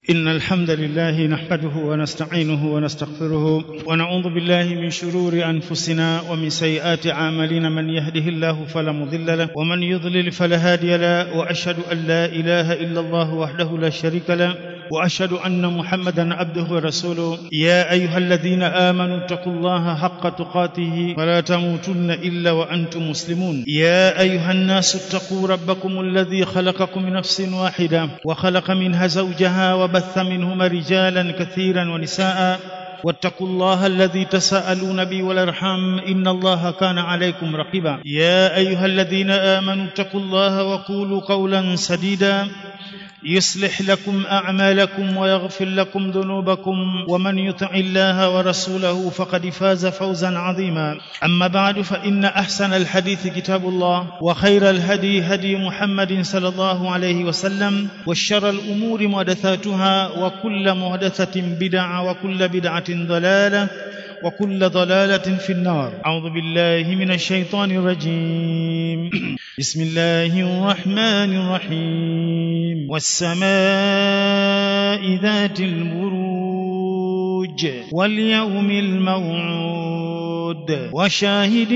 إن الحمد لله نحمده ونستعينه ونستغفره ونعوذ بالله من شرور أنفسنا ومن سيئات أعمالنا من يهده الله فلا مضل له ومن يضلل فلا هادي له وأشهد أن لا إله إلا الله وحده لا شريك له واشهد ان محمدا عبده ورسوله يا ايها الذين امنوا اتقوا الله حق تقاته ولا تموتن الا وانتم مسلمون يا ايها الناس اتقوا ربكم الذي خلقكم من نفس واحده وخلق منها زوجها وبث منهما رجالا كثيرا ونساء واتقوا الله الذي تساءلون به والارحام ان الله كان عليكم رقيبا يا ايها الذين امنوا اتقوا الله وقولوا قولا سديدا يصلح لكم اعمالكم ويغفر لكم ذنوبكم ومن يطع الله ورسوله فقد فاز فوزا عظيما اما بعد فان احسن الحديث كتاب الله وخير الهدي هدي محمد صلى الله عليه وسلم وشر الامور محدثاتها وكل محدثه بدعه وكل بدعه ضلاله وكل ضلالة في النار أعوذ بالله من الشيطان الرجيم بسم الله الرحمن الرحيم والسماء ذات البروج واليوم الموعود وشاهد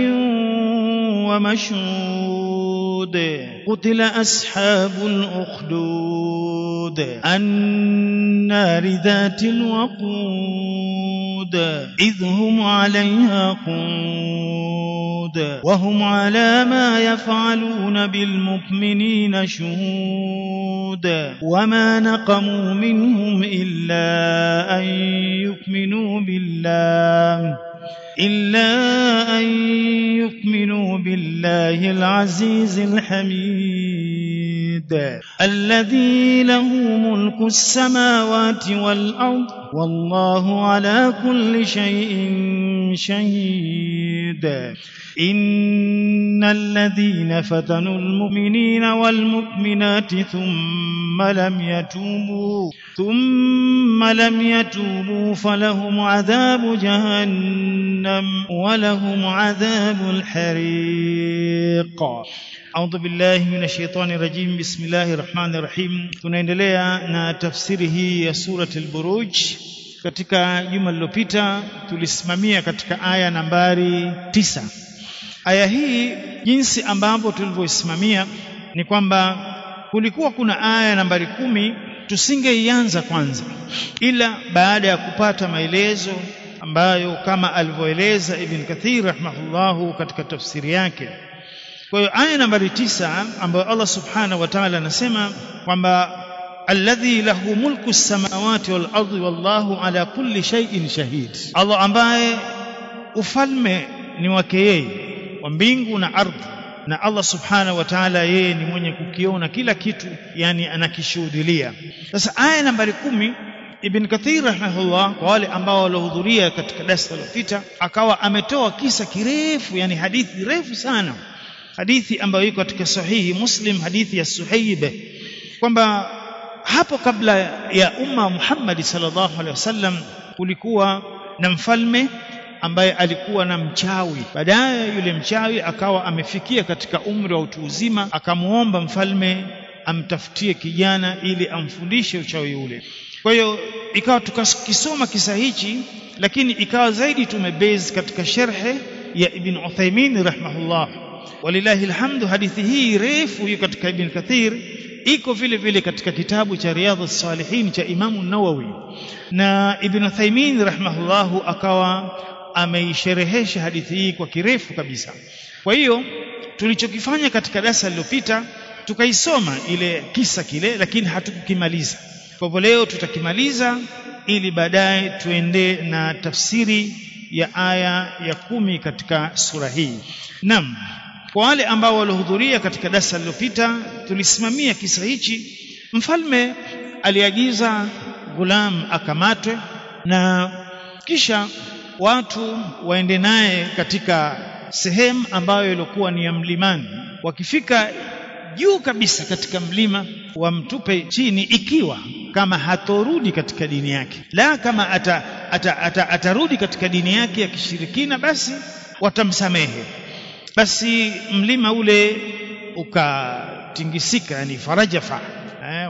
ومشهود قتل أصحاب الأخدود النار ذات الوقود إذ هم عليها قود وهم على ما يفعلون بالمؤمنين شهود وما نقموا منهم إلا أن يؤمنوا بالله إلا أن يؤمنوا بالله العزيز الحميد الذي له ملك السماوات والأرض والله على كل شيء شهيد إن الذين فتنوا المؤمنين والمؤمنات ثم لم يتوبوا ثم لم يتوبوا فلهم عذاب جهنم ولهم عذاب الحريق أعوذ بالله من الشيطان الرجيم بسم الله الرحمن الرحيم tunaendelea na tafsiri hii ya surat al-Buruj katika juma lililopita tulisimamia katika aya nambari tisa aya hii jinsi ambavyo tulivyoisimamia ni kwamba kulikuwa kuna aya nambari kumi tusingeianza kwanza ila baada ya kupata maelezo ambayo kama alivyoeleza Ibn Kathir rahimahullahu katika tafsiri yake kwa hiyo aya nambari tisa ambayo Allah subhanahu wa ta'ala anasema kwamba alladhi lahu mulku samawati wal ardi wallahu ala kulli shay'in shahid Allah ambaye ufalme ni wake yeye wa mbingu na ardhi na Allah subhanahu wa ta'ala yeye ni mwenye kukiona kila kitu yani anakishuhudilia sasa aya nambari kumi Ibn Kathir rahimahullah kwa wale ambao walihudhuria katika darasa lililopita akawa ametoa kisa kirefu yani hadithi refu sana hadithi ambayo iko katika sahihi Muslim hadithi ya Suhaib kwamba hapo kabla ya umma Muhammad sallallahu alaihi wasallam kulikuwa na mfalme ambaye alikuwa na mchawi baadaye yule mchawi akawa amefikia katika umri wa utu uzima akamuomba mfalme amtafutie kijana ili amfundishe uchawi ule kwa hiyo ikawa tukakisoma kisa hichi lakini ikawa zaidi tumebase katika sherhe ya Ibn Uthaymeen rahimahullah walillahi alhamdu hadithi hii refu hiyo katika Ibn Kathir iko vile vile katika kitabu cha Riyadhus Salihin cha Imamu Nawawi na Ibn Uthaymeen rahimahullahu akawa ameisherehesha hadithi hii kwa kirefu kabisa kwa hiyo tulichokifanya katika darasa lililopita tukaisoma ile kisa kile lakini hatukukimaliza kwa hivyo leo tutakimaliza ili baadaye tuende na tafsiri ya aya ya kumi katika sura hii naam kwa wale ambao walihudhuria katika darasa lililopita tulisimamia kisa hichi mfalme aliagiza gulam akamatwe na kisha watu waende naye katika sehemu ambayo ilikuwa ni ya mlimani wakifika juu kabisa katika mlima wamtupe chini ikiwa kama hatorudi katika dini yake la kama ata, ata, ata, atarudi katika dini yake ya kishirikina basi watamsamehe basi mlima ule ukatingisika yani farajafa eh,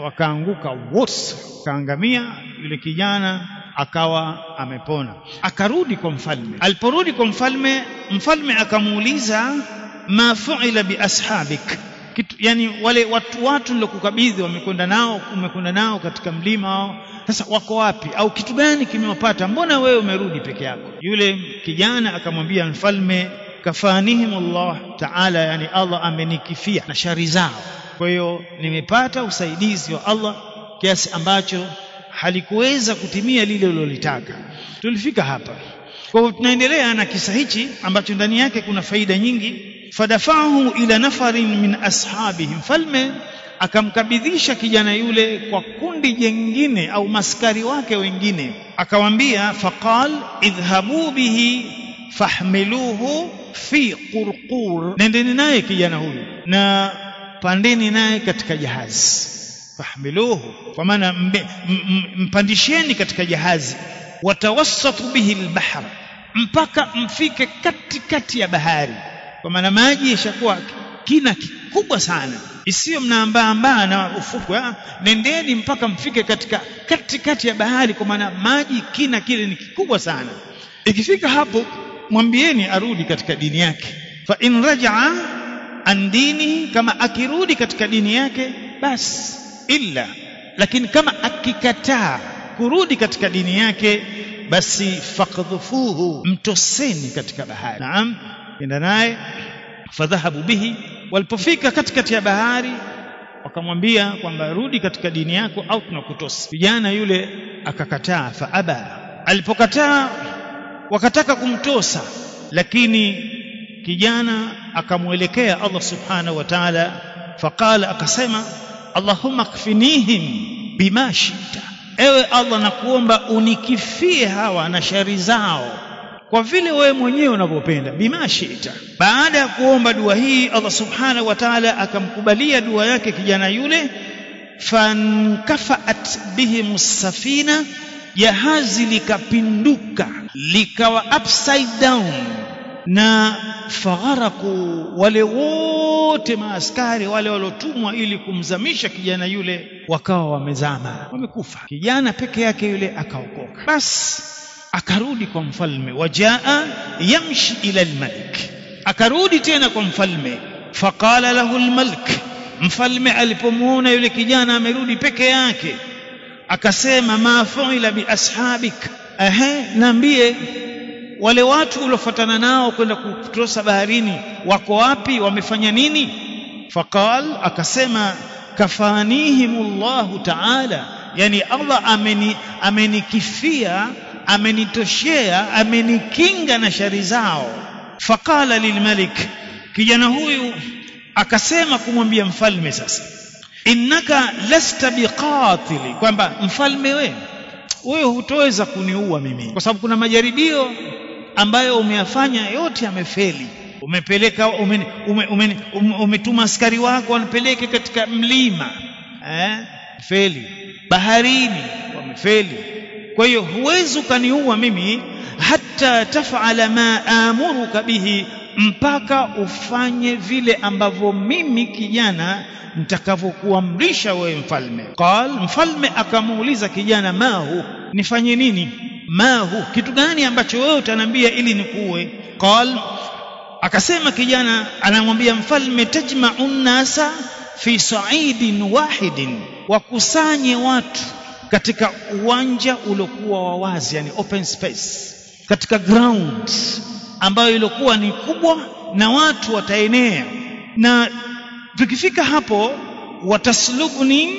eh, wakaanguka wote kaangamia yule kijana akawa amepona akarudi kwa mfalme aliporudi kwa mfalme mfalme akamuuliza ma fuila bi ashabik kitu yani wale watu watu nilokukabidhi wamekwenda nao umekwenda nao katika mlima wao sasa wako wapi au kitu gani kimewapata mbona wewe umerudi peke yako yule kijana akamwambia mfalme kafanihim Allah taala yani Allah amenikifia na shari zao kwa hiyo nimepata usaidizi wa Allah kiasi ambacho halikuweza kutimia lile ulilotaka tulifika hapa kwa hiyo tunaendelea na kisa hichi ambacho ndani yake kuna faida nyingi fadafahu ila nafarin min ashabihi mfalme akamkabidhisha kijana yule kwa kundi jengine au maskari wake wengine akawambia faqal idhhabu bihi fahmiluhu fi qurqur nendeni naye kijana huyu na pandeni naye katika jahazi fahmiluhu kwa maana mpandisheni katika jahazi watawassatu bihi albahr mpaka mfike katikati ya bahari kwa maana maji yashakuwa kina kikubwa sana isiyo mnaambaambaa na ufukwe nendeni mpaka mfike katika katikati ya bahari kwa maana maji kina kile ni kikubwa sana ikifika hapo mwambieni arudi katika dini yake fa in rajaa an dini kama akirudi katika dini yake basi illa lakini kama akikataa kurudi katika dini yake basi fakdhufuhu mtoseni katika bahari naam enda naye fadhahabu bihi walipofika katikati ya bahari wakamwambia kwamba rudi katika dini yako au tunakutosa kijana yule akakataa faaba alipokataa wakataka kumtosa lakini kijana akamwelekea Allah subhanahu wa ta'ala faqala akasema Allahumma kfinihim bima shita ewe Allah nakuomba unikifie hawa na shari zao kwa vile wewe mwenyewe unavyopenda bima shita baada ya kuomba dua hii Allah subhanahu wa ta'ala akamkubalia dua yake kijana yule fankafaat bihim safina jahazi likapinduka likawa upside down na fagharaku wale wote maaskari wale waliotumwa ili kumzamisha kijana yule wakawa wamezama wamekufa kijana peke yake yule akaokoka basi akarudi kwa mfalme wajaa yamshi ila almalik akarudi tena kwa mfalme faqala lahu almalik mfalme alipomuona yule kijana amerudi peke yake akasema ma fuila bi ashabik ehe naambie wale watu uliofuatana nao kwenda kutosa baharini wako wapi wamefanya nini faqal akasema kafanihimullahu ta'ala yani Allah ameni amenikifia amenitoshea amenikinga na shari zao faqala lilmalik kijana huyu akasema kumwambia mfalme sasa innaka lasta biqatili kwamba mfalme we wewe hutoweza kuniua mimi kwa sababu kuna majaribio ambayo umeyafanya yote yamefeli umepeleka umetuma ume, ume, ume, ume askari wako wanapeleke katika mlima eh feli baharini wamefeli kwa hiyo huwezi ukaniua mimi hata tafala ma amuruka bihi mpaka ufanye vile ambavyo mimi kijana nitakavyokuamrisha wewe mfalme qal mfalme akamuuliza kijana mahu nifanye nini mahu kitu gani ambacho wewe utaniambia ili nikuue qal akasema kijana anamwambia mfalme tajma'u nasa fi sa'idin wahidin wakusanye watu katika uwanja uliokuwa wa wazi yani open space katika ground ambayo ilikuwa ni kubwa na watu wataenea na tukifika hapo wataslubuni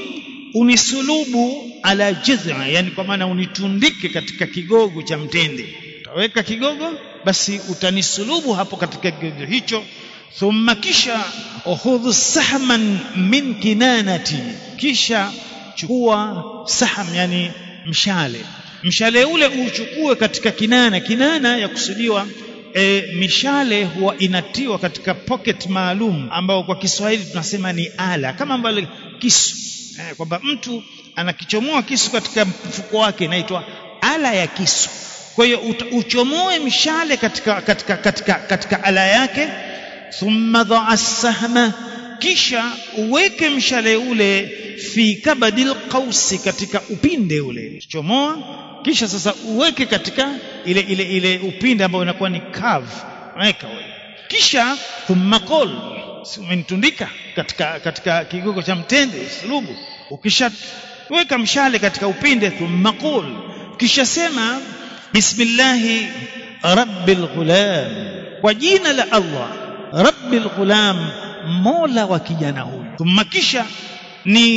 unisulubu ala jidha yani kwa maana unitundike katika kigogo cha mtende utaweka kigogo basi utanisulubu hapo katika kigogo hicho thumma kisha uhudhu sahman min kinanati kisha chukua saham yani mshale mshale ule uchukue katika kinana kinana ya kusudiwa e, mishale huwa inatiwa katika pocket maalum ambao kwa Kiswahili tunasema ni ala kama ambavyo kisu e, kwamba mtu anakichomoa kisu katika mfuko wake inaitwa ala ya kisu kwa hiyo uchomoe mishale katika, katika, katika, katika ala yake thumma dhaa sahma kisha uweke mshale ule fi kabadil qausi katika upinde ule chomoa kisha sasa uweke katika ile ile ile upinde ambao unakuwa ni curve weka ule kisha thumma qul si umenitundika katika katika kigogo cha mtende sulubu ukishaweka mshale katika upinde thumma qul kisha sema bismillahi rabbil ghulam kwa jina la Allah rabbil ghulam mola wa kijana huyu thumma kisha ni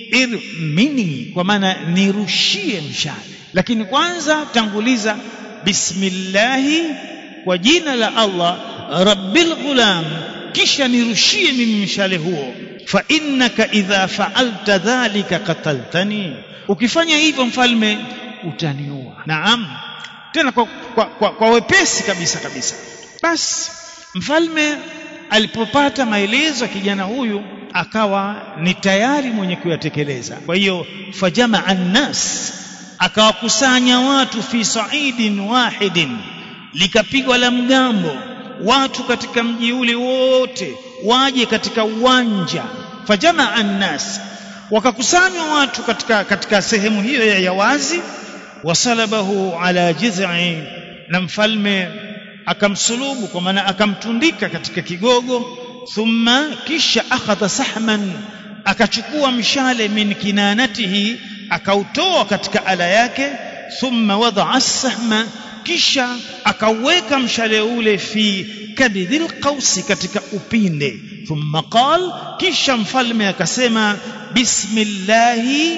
irmini kwa maana nirushie mshale lakini kwanza tanguliza bismillahi kwa jina la Allah rabbil ghulam kisha nirushie mimi mshale huo fa innaka idha fa'alta dhalika qataltani ukifanya hivyo mfalme utaniua naam tena kwa, kwa, kwa, kwa wepesi kabisa kabisa basi mfalme alipopata maelezo ya kijana huyu akawa ni tayari mwenye kuyatekeleza kwa hiyo fajamaa annas akawakusanya watu fi saidin wahidin likapigwa la mgambo watu katika mji ule wote waje katika uwanja fajamaa annas wakakusanywa watu katika katika sehemu hiyo ya, ya wazi wasalabahu ala jiz'i na mfalme akamsulubu kwa maana akamtundika katika kigogo thumma kisha akhadha sahman akachukua mshale min kinanatihi akautoa katika ala yake thumma wadaa sahma kisha akauweka mshale ule fi kabidhil qausi katika upinde thumma qal kisha mfalme akasema bismillahi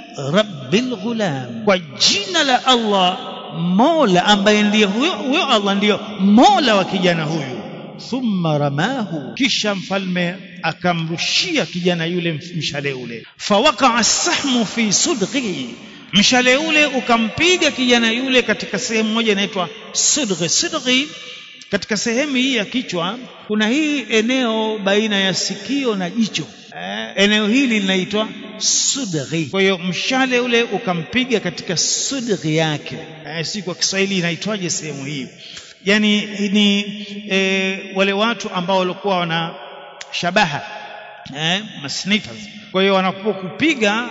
rabbil ghulam kwa jina la Allah mola ambaye ndiye huyo huyo Allah ndiyo mola wa kijana huyu thumma ramahu kisha mfalme akamrushia kijana yule mshale ule fawaqa sahmu fi sudghi mshale ule ukampiga kijana yule katika sehemu moja inaitwa sudghi sudghi katika sehemu hii ya kichwa kuna hii eneo baina ya sikio na jicho eh, eneo hili linaitwa sudghi kwa hiyo mshale ule ukampiga katika sudghi yake eh, si kwa Kiswahili inaitwaje sehemu hii yani ni e, wale watu ambao walikuwa wana shabaha eh, masnifers kwa hiyo wanapokupiga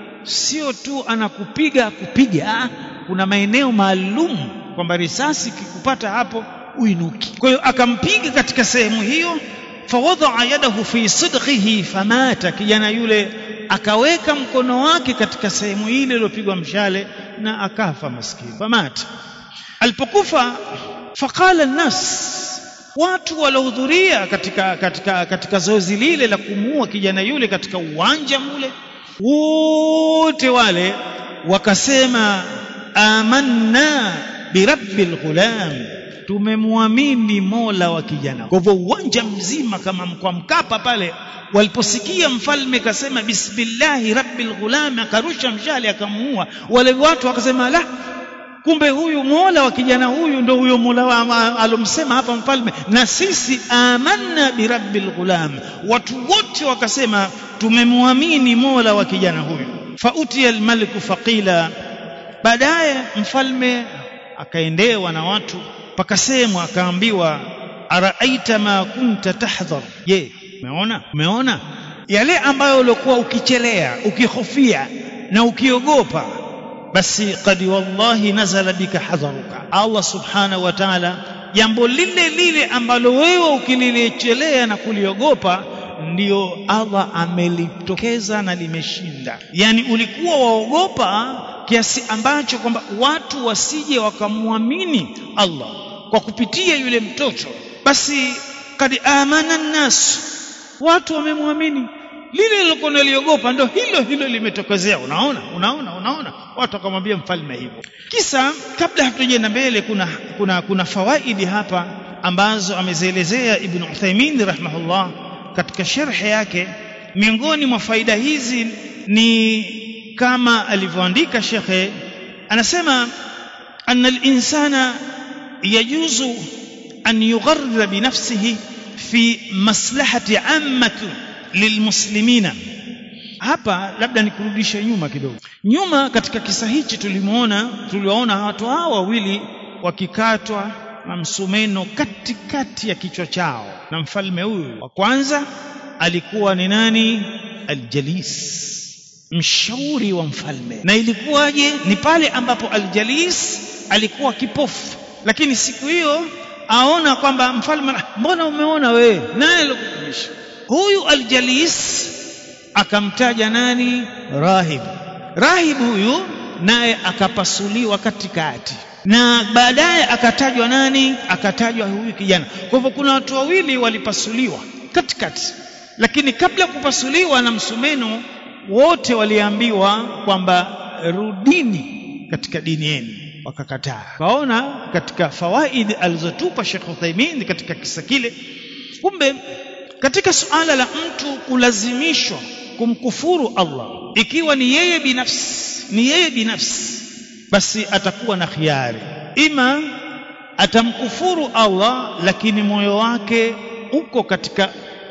sio tu anakupiga kupiga kuna maeneo maalum kwamba risasi kikupata hapo uinuki kwa hiyo akampiga katika sehemu hiyo fawadaa yadahu fi sidqihi famata kijana yule akaweka mkono wake katika sehemu ile iliyopigwa mshale na akafa maskini famata alipokufa faqala nnas watu waliohudhuria katika katika katika zoezi lile la kumuua kijana yule katika uwanja mule wote wale wakasema amanna birabbil ghulam tumemwamini mola wa kijana kwa hivyo uwanja mzima kama kwa mkapa pale waliposikia mfalme kasema bismillahi rabbil ghulam akarusha mshale akamuua wale watu wakasema la kumbe huyu mola wa kijana huyu ndo huyo mola alomsema hapa mfalme na sisi amanna birabbil ghulam watu wote wakasema tumemwamini mola wa kijana huyu fautiya almaliku faqila baadaye mfalme akaendewa na watu pakasemwa akaambiwa araaita ma kunta tahdhar je umeona umeona yale ambayo ulikuwa ukichelea ukihofia na ukiogopa basi qad wallahi nazala bika hadharuka Allah subhanahu wa ta'ala jambo lile lile ambalo wewe ukililechelea na kuliogopa ndio Allah amelitokeza na limeshinda yani ulikuwa waogopa kiasi ambacho kwamba watu wasije wakamwamini Allah kwa kupitia yule mtoto basi kad amana nnas watu wamemwamini lile lilokuwa naliogopa ndo hilo hilo limetokezea unaona unaona unaona watu wakamwambia mfalme hivyo kisa kabla hatujaenda mbele kuna kuna kuna fawaidi hapa ambazo amezielezea ibn Uthaymeen rahimahullah katika sharhi yake miongoni mwa faida hizi ni kama alivyoandika shekhe anasema anna al-insana yajuzu an yugharra bi nafsihi fi maslahati ammati lilmuslimina hapa labda nikurudishe nyuma kidogo nyuma katika kisa hichi tulimuona tuliwaona watu hawa wawili wakikatwa na msumeno katikati ya kichwa chao na mfalme huyu wa kwanza alikuwa ni nani aljalis mshauri wa mfalme na ilikuwaje ni pale ambapo aljalis alikuwa kipofu lakini siku hiyo aona kwamba mfalme mbona umeona wewe naye alikukumisha huyu aljalis akamtaja nani rahib rahib huyu naye akapasuliwa katikati na baadaye akatajwa nani akatajwa huyu kijana kwa hivyo kuna watu wawili walipasuliwa katikati lakini kabla ya kupasuliwa na msumeno wote waliambiwa kwamba rudini katika dini yenu wakakataa kaona katika fawaid alizotupa Sheikh Uthaymeen katika kisa kile kumbe katika suala la mtu kulazimishwa kumkufuru Allah ikiwa ni yeye binafsi ni yeye binafsi basi atakuwa na khiari ima atamkufuru Allah lakini moyo wake uko katika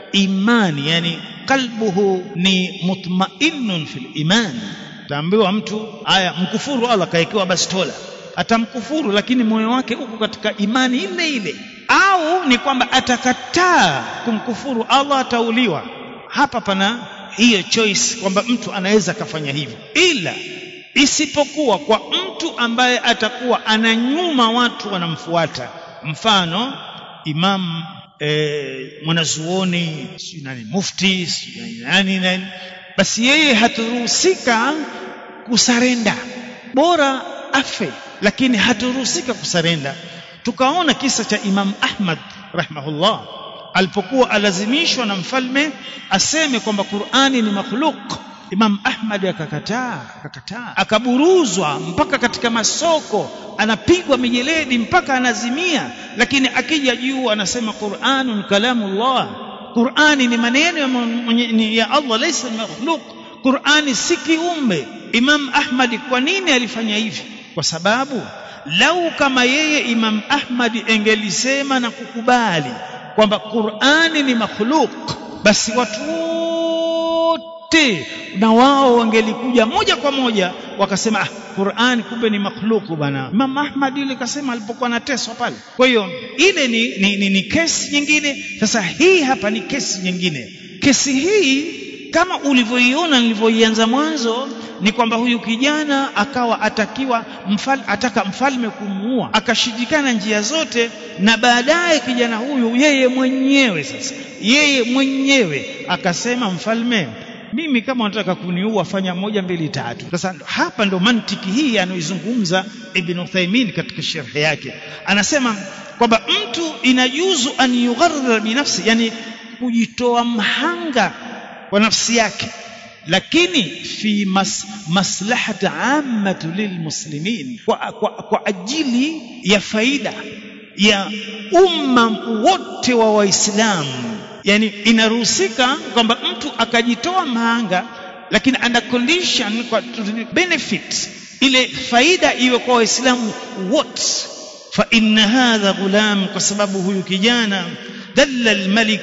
imani yani qalbuhu ni mutmainnun fil iman taambiwa mtu aya mkufuru Allah kaekewa bastola atamkufuru lakini moyo wake uko katika imani ile ile au ni kwamba atakataa kumkufuru Allah atauliwa hapa pana hiyo choice kwamba mtu anaweza akafanya hivyo ila isipokuwa kwa mtu ambaye atakuwa ananyuma watu wanamfuata mfano imam e, mwanazuoni nani mufti nani nani basi yeye haturuhusika kusarenda bora afe lakini haturuhusika kusarenda tukaona kisa cha imam ahmad rahimahullah alipokuwa alazimishwa na mfalme aseme kwamba qurani ni makhluk Imam Ahmad akakataa akakataa akaburuzwa mpaka katika masoko anapigwa mijeledi mpaka anazimia lakini akija juu anasema Qur'anun kalamullah Qur'ani ni maneno ya Allah laysa makhluq Qur'ani si kiumbe Imam Ahmad kwa nini alifanya hivi kwa sababu lau kama yeye Imam Ahmad engelisema na kukubali kwamba Qur'ani ni makhluk basi watu wote na wao wangelikuja moja kwa moja wakasema ah, Qur'an kumbe ni makhluku bana. Imam Ahmad ile kasema alipokuwa anateswa pale. Kwa hiyo ile ni, ni, ni, ni kesi nyingine. Sasa hii hapa ni kesi nyingine. Kesi hii kama ulivyoiona nilivyoianza mwanzo ni kwamba huyu kijana akawa atakiwa mfal, ataka mfalme kumuua akashindikana njia zote na baadaye kijana huyu yeye mwenyewe sasa yeye mwenyewe akasema mfalme mimi kama unataka kuniua fanya moja mbili tatu sasa hapa ndo mantiki hii anayoizungumza ibn Uthaymeen katika sharhi yake anasema kwamba mtu inajuzu an yugharra binafsi yani kujitoa mhanga kwa nafsi yake lakini fi mas, maslahati ammatu lilmuslimin kwa, kwa, kwa ajili ya faida ya umma wote wa waislamu yani inaruhusika kwamba mtu akajitoa mahanga lakini ana condition kwa benefit ile faida iwe kwa waislamu wote fa inna hadha ghulam kwa sababu huyu kijana dalla almalik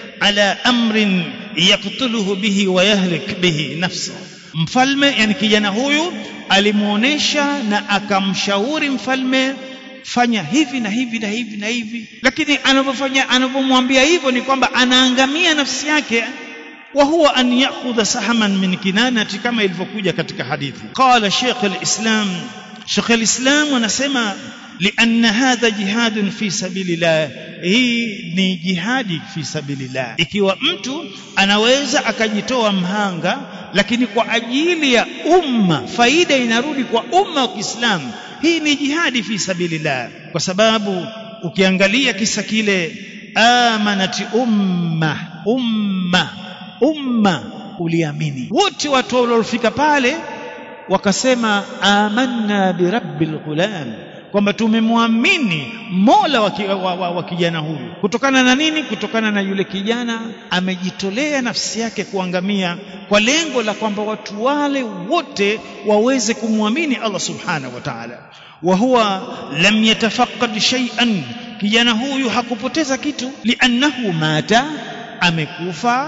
ala amrin yaktuluhu bihi wa yahlik bihi nafsa mfalme yani kijana huyu alimuonesha na akamshauri mfalme fanya hivi na hivi na hivi na hivi lakini anavyofanya anavyomwambia hivyo ni kwamba anaangamia nafsi yake wa huwa an ya'khudha sahaman min kinanati kama ilivyokuja katika hadithi qala Sheikh al-Islam Sheikh al-Islam anasema لأن هذا جهاد في سبيل الله hii ni jihadi fi sabilillah ikiwa mtu anaweza akajitoa mhanga lakini kwa ajili ya umma faida inarudi kwa umma wa Kiislamu hii ni jihadi fi sabilillah kwa sababu ukiangalia kisa kile amanati umma umma umma uliamini wote watu waliofika pale wakasema amanna birabbil ghulam kwamba tumemwamini mola wa, wa, wa, wa kijana huyu kutokana na nini kutokana na yule kijana amejitolea nafsi yake kuangamia kwa lengo la kwamba watu wale wote waweze kumwamini Allah subhanahu wa ta'ala wa huwa lam yatafaqqad shay'an kijana huyu hakupoteza kitu liannahu mata amekufa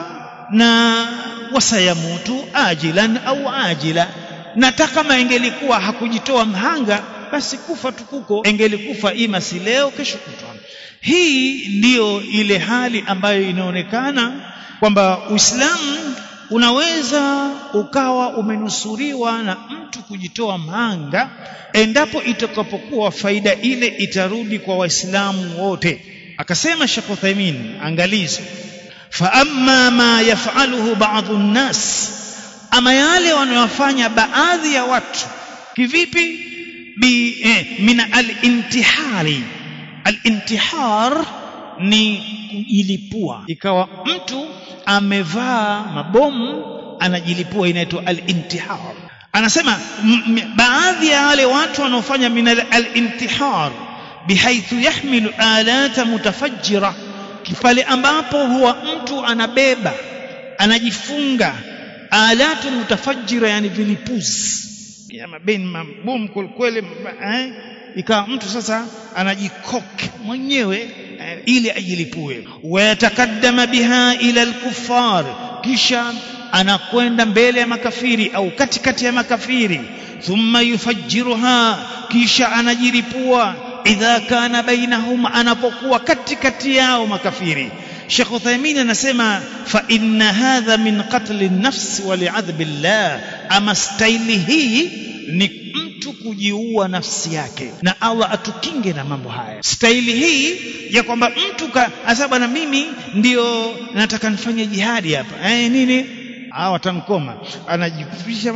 na wasayamutu ajilan au ajila na hata kama ingelikuwa hakujitoa mhanga basi kufa tukuko engelikufa ima si leo kesho kutwa hii ndiyo ile hali ambayo inaonekana kwamba Uislamu unaweza ukawa umenusuriwa na mtu kujitoa mhanga endapo itakapokuwa faida ile itarudi kwa waislamu wote akasema Sheikh Uthaymeen angalizo fa amma ma yaf'aluhu ba'dhu nnas ama yale wanayofanya baadhi ya watu kivipi bi eh, min al-intihari al-intihar ni kujilipua ikawa mtu amevaa mabomu anajilipua inaitwa al-intihar anasema baadhi ya wale watu wanaofanya min al-intihar bihaithu yahmilu alata mutafajjira pale ambapo huwa mtu anabeba anajifunga alatu mutafajjira yani vilipuzi ya mabeni mabomu kweli eh? ikawa mtu sasa anajikoke mwenyewe eh, ili ajilipue wayatakaddama biha ila alkuffar kisha anakwenda mbele ya makafiri au katikati ya makafiri thumma yufajjiruha kisha anajilipua idha kana bainahum anapokuwa katikati yao makafiri Sheikh Uthaymeen anasema fa inna hadha min qatl an-nafs wa li'adhab Allah ama staili hii ni mtu kujiua nafsi yake na Allah atukinge na mambo haya staili hii ya kwamba mtu asa bwana mimi ndio nataka nifanye jihadi hapa eh nini ah watankoma anajifisha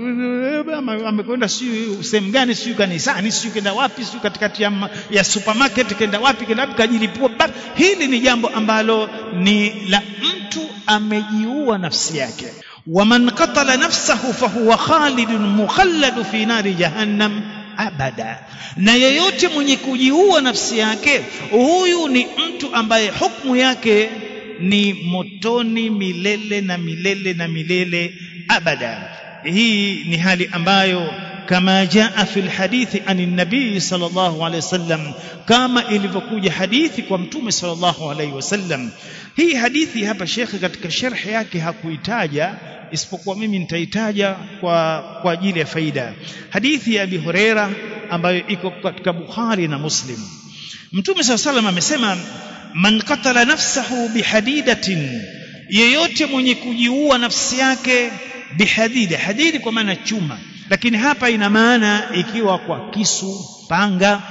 amekwenda siyo sehemu gani siyo kanisani siyo kenda wapi siyo katikati ya, ya supermarket kenda wapi kenda wapi kajilipua hili ni jambo ambalo ni la mtu amejiua nafsi yake waman qatala nafsahu fahuwa khalidun mukhalladu fi nari jahannam abada na yeyote mwenye kujiua nafsi yake huyu ni mtu ambaye hukumu yake ni motoni milele na milele na milele abada hii ni hali ambayo kama jaa fi lhadithi ani nabii sallallahu alaihi wasallam kama ilivyokuja hadithi kwa mtume sallallahu alaihi wasallam hii hadithi hapa shekhe katika sharhi yake hakuitaja isipokuwa mimi nitaitaja kwa kwa ajili ya faida hadithi ya Abi Huraira ambayo iko katika Bukhari na Muslim Mtume SAW salam amesema man qatala nafsahu bihadidatin yeyote mwenye kujiua nafsi yake bihadida hadidi kwa maana chuma lakini hapa ina maana ikiwa kwa kisu panga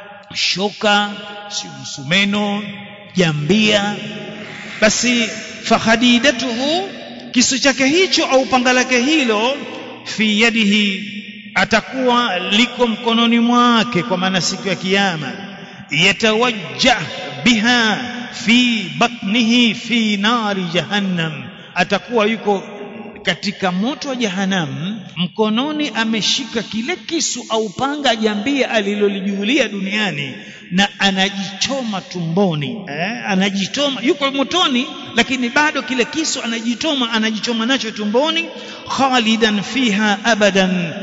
shoka msumeno jambia basi fahadidatuhu kisu chake hicho au panga lake hilo fi yadihi atakuwa liko mkononi mwake kwa maana siku ya kiyama yatawajjah biha fi batnihi fi nari jahannam atakuwa yuko katika moto wa jahannam mkononi ameshika kile kisu au panga jambia alilolijulia duniani na anajichoma tumboni eh, anajichoma yuko motoni lakini bado kile kisu anajichoma anajichoma nacho tumboni khalidan fiha abadan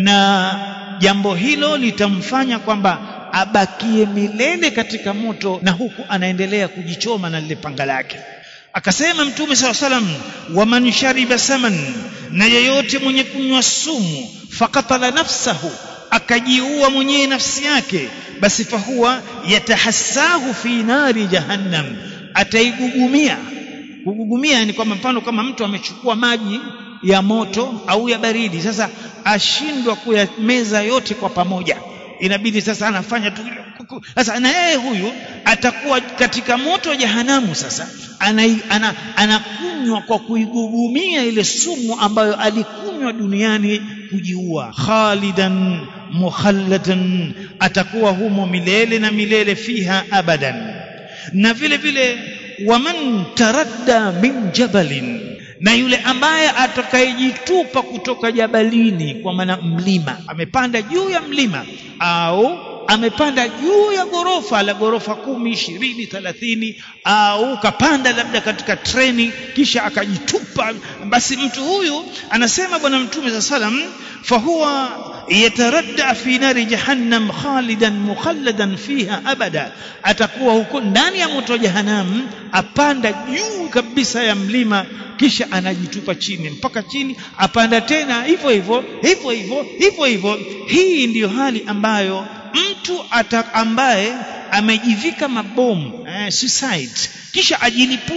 na jambo hilo litamfanya kwamba abakie milele katika moto na huku anaendelea kujichoma na lile panga lake akasema mtume saw salam waman shariba saman na yeyote mwenye kunywa sumu fakatala nafsahu akajiua mwenyewe nafsi yake basi fahuwa yatahassahu fi nari jahannam ataigugumia kugugumia ni kwamba mfano kama mtu amechukua maji ya moto au ya baridi sasa ashindwa kuyameza yote kwa pamoja inabidi sasa anafanya tu sasa na yeye huyu atakuwa katika moto wa jahanamu sasa anakunywa ana, ana kwa kuigugumia ile sumu ambayo alikunywa duniani kujiua khalidan mukhalladan atakuwa humo milele na milele fiha abadan na vile vile waman taradda min jabalin na yule ambaye atakayejitupa kutoka jabalini kwa maana mlima amepanda juu ya mlima au amepanda juu ya ghorofa la ghorofa kumi ishirini thelathini au kapanda labda katika treni kisha akajitupa basi mtu huyu anasema bwana mtume saa salam fahuwa yataradda fi nari jahannam khalidan mukhalladan fiha abada atakuwa huko ndani ya moto wa jahannam apanda juu kabisa ya mlima kisha anajitupa chini mpaka chini apanda tena hivyo hivyo hivyo hivyo hivyo hivyo hii ndiyo hali ambayo mtu ata ambaye amejivika mabomu eh, suicide kisha ajilipua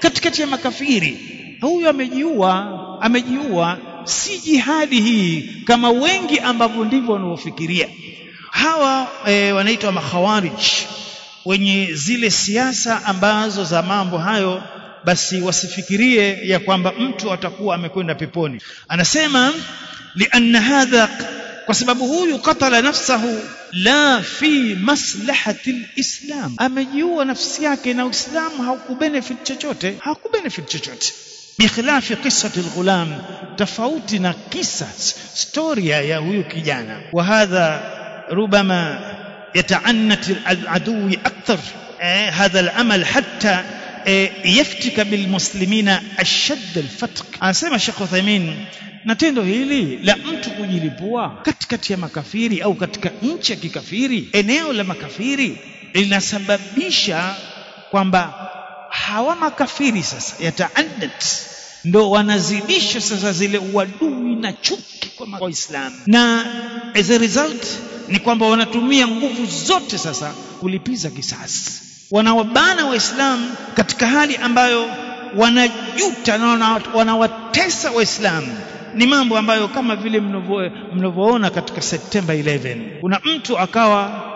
katikati ya makafiri huyu amejiua amejiua si jihadi hii kama wengi ambavyo ndivyo wanavyofikiria hawa e, wanaitwa makhawarij wenye zile siasa ambazo za mambo hayo basi wasifikirie ya kwamba mtu atakuwa amekwenda peponi anasema lianna hadha kwa sababu huyu katala nafsahu la fi maslahati lislam amejiua nafsi yake na uislamu haukubenefit chochote haukubenefit chochote bikhilafi qissati lghulam tofauti na kisa storia ya huyu kijana wa hadha rubama yataannat aladui akthar eh, hadha alamal hatta eh, yaftika bilmuslimina ashadd alfatq anasema Sheikh Uthaymeen na tendo hili la mtu kujilipua katikati ya makafiri au katika nchi ya kikafiri eneo la makafiri linasababisha kwamba hawa makafiri sasa yataaddat ndo wanazidisha sasa zile uadui na chuki kwa waislamu na as a result ni kwamba wanatumia nguvu zote sasa kulipiza kisasi wanawabana waislamu katika hali ambayo wanajuta na wanawatesa waislamu ni mambo ambayo kama vile mnavyoona katika Septemba 11 kuna mtu akawa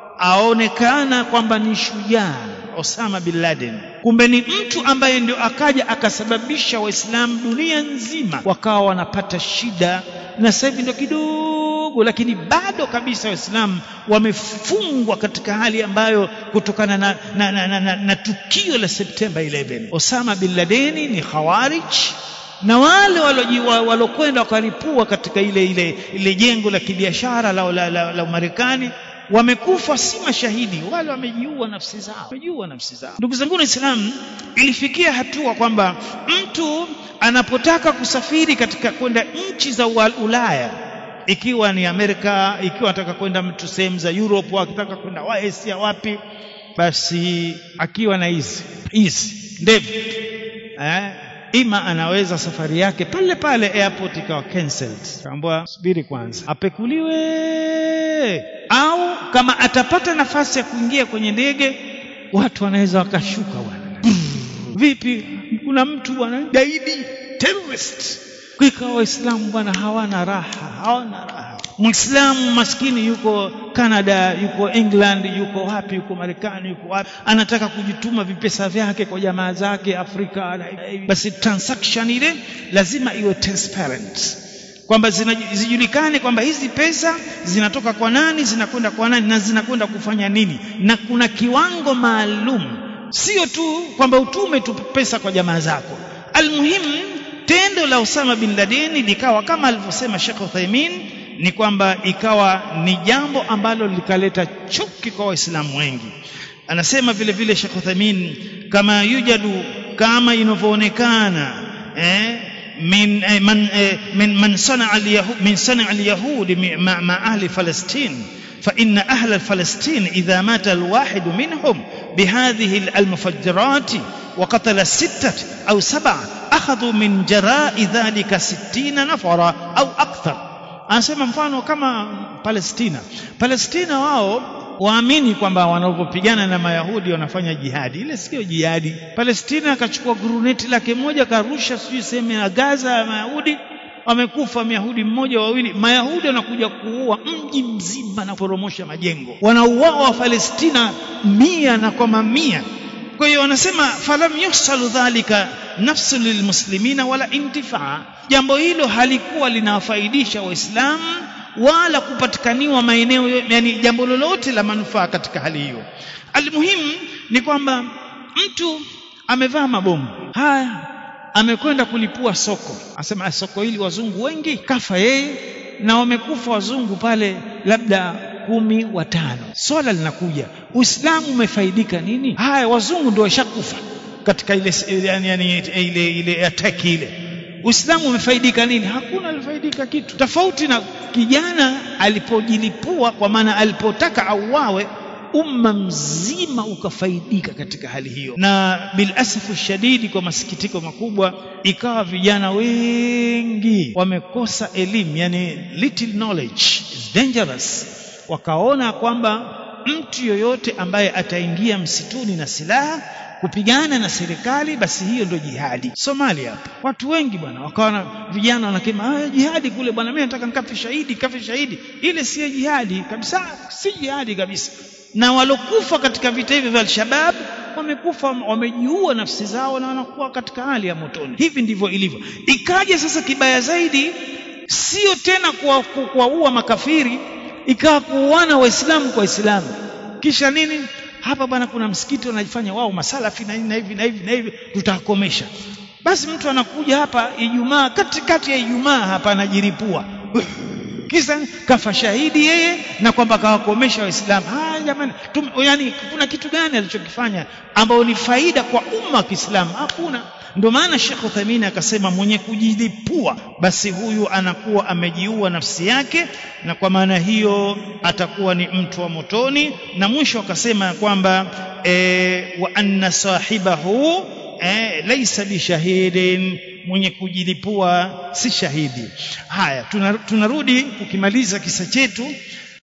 aonekana kwamba ni shujaa Osama bin Laden kumbe ni mtu ambaye ndio akaja akasababisha waislamu dunia nzima wakawa wanapata shida na sasa hivi ndio kidogo lakini bado kabisa waislamu wamefungwa katika hali ambayo kutokana na, na, na, na, na, na tukio la Septemba 11 Osama bin Laden ni khawarij na wale walokwenda wakalipua katika ile ile ile jengo la kibiashara la, la, la, la Marekani wamekufa si mashahidi wale wamejiua nafsi zao wamejiua nafsi zao ndugu zangu waislamu ilifikia hatua kwamba mtu anapotaka kusafiri katika kwenda nchi za Ulaya ikiwa ni Amerika ikiwa anataka kwenda mtu sehemu za Europe akitaka kwenda Asia wapi basi akiwa na hizi hizi ndevu eh ima anaweza safari yake pale pale airport ikawa cancelled kaambiwa subiri kwanza apekuliwe au kama atapata nafasi ya kuingia kwenye ndege watu wanaweza wakashuka bwana vipi kuna mtu bwana gaidi terrorist ikawa waislamu bwana hawana raha hawana raha Muislamu maskini yuko Canada, yuko England, yuko wapi, yuko Marekani, yuko wapi, anataka kujituma vipesa vyake kwa jamaa zake Afrika. Basi transaction ile lazima iwe transparent, kwamba zijulikane kwamba hizi pesa zinatoka kwa nani, zinakwenda kwa nani na zinakwenda kufanya nini, na kuna kiwango maalum, sio tu kwamba utume tu pesa kwa jamaa zako. Almuhimu, tendo la Osama bin Laden likawa kama alivyosema Sheikh Uthaymeen ni kwamba ikawa ni jambo ambalo likaleta chuki kwa waislamu wengi anasema vile vile Sheikh Uthamin kama yujadu kama inavyoonekana eh, min eh, man eh, min man sana al-yahud min sana al-yahud ma, ma ahli Palestine فإن أهل فلسطين إذا مات الواحد منهم بهذه المفجرات وقتل ستة أو سبعة أخذوا من جراء ذلك ستين نفرا أو أكثر anasema mfano kama Palestina Palestina wao waamini kwamba wanapopigana na Mayahudi wanafanya jihadi ile sio jihadi Palestina akachukua guruneti lake moja karusha sijui sehemu ya Gaza ya Mayahudi wamekufa Myahudi mmoja wawili Mayahudi wanakuja kuua mji mzima na kuporomosha majengo wanauawa wa Palestina mia na kwa mamia kwa hiyo wanasema falam yusalu dhalika nafsu lilmuslimina wala intifaa jambo hilo halikuwa linawafaidisha waislamu wala kupatikaniwa maeneo yani jambo lolote la manufaa katika hali hiyo almuhimu ni kwamba mtu amevaa mabomu haya amekwenda kulipua soko asema soko hili wazungu wengi kafa yeye na wamekufa wazungu pale labda kumi watano swala linakuja uislamu umefaidika nini haya wazungu ndio washakufa katika ile yani, yani, ile ile attack ile uislamu umefaidika nini hakuna alifaidika kitu tofauti na kijana alipojilipua kwa maana alipotaka auawe umma mzima ukafaidika katika hali hiyo na bilasafu shadidi kwa masikitiko makubwa ikawa vijana wengi wamekosa elimu yani little knowledge is dangerous wakaona kwamba mtu yoyote ambaye ataingia msituni na silaha kupigana na serikali basi hiyo ndio jihadi Somalia watu wengi bwana wakawa vijana wanasema ah jihadi kule bwana mimi nataka nikafe shahidi kafe shahidi ile sio jihadi kabisa si jihadi kabisa na walokufa katika vita hivi vya al-Shabab wamekufa wamejiua nafsi zao na wanakuwa katika hali ya motoni hivi ndivyo ilivyo ikaja sasa kibaya zaidi sio tena kuwaua makafiri ikawa kuuana waislamu kwa waislamu kisha nini hapa bwana kuna msikiti wanajifanya wao masalafi na na hivi na hivi na hivi tutakomesha basi mtu anakuja hapa Ijumaa katikati ya Ijumaa hapa anajiripua kisa kafa shahidi yeye na kwamba kawakomesha waislamu ah jamani yani kuna kitu gani alichokifanya ambao ni faida kwa umma wa Kiislamu hakuna ndio maana Sheikh Uthaymeen akasema mwenye kujilipua basi huyu anakuwa amejiua nafsi yake na kwa maana hiyo atakuwa ni mtu wa motoni na mwisho akasema kwamba e, wa anna sahibahu e, laysa bishahidin mwenye kujilipua si shahidi haya tunarudi ukimaliza kisa chetu